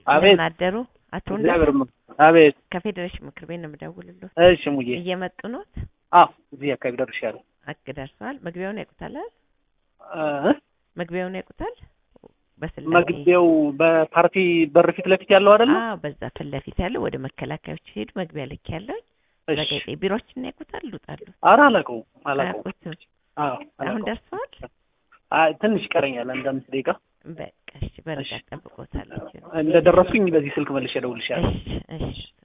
አቤት እንደምን አደሩ አቶ እግዚአብሔር እንዳለ ይመስገን። አቤት ከፌዴሬሽን ምክር ቤት ነው የምደውልልዎት። እሺ ሙዬ እየመጡ ኖት? አዎ እዚህ አካባቢ ደርሻለሁ አክ ደርሰዋል። መግቢያውን ያውቁታል አይደል? እ መግቢያውን ያውቁታል? በስላሴ መግቢያው በፓርቲ በር ፊት ለፊት ያለው አይደለ አዎ፣ በዛ ፊት ለፊት ያለው ወደ መከላከያዎች ሲሄዱ መግቢያ ልክ ያለው እሺ ዘጋይጤ ቢሮችን ያውቁታል? ልውጣሉ ኧረ አላውቀውም አላውቀውም አያውቁትም? አዎ አሁን አላውቀውም ደርሰዋል? አይ ትንሽ ይቀረኛል አንድ አምስት ደቂቃ በቃ እሺ፣ በርጋ ጠብቆታለች። እንደደረስኩኝ በዚህ ስልክ መልሼ እደውልልሻለሁ እሺ እሺ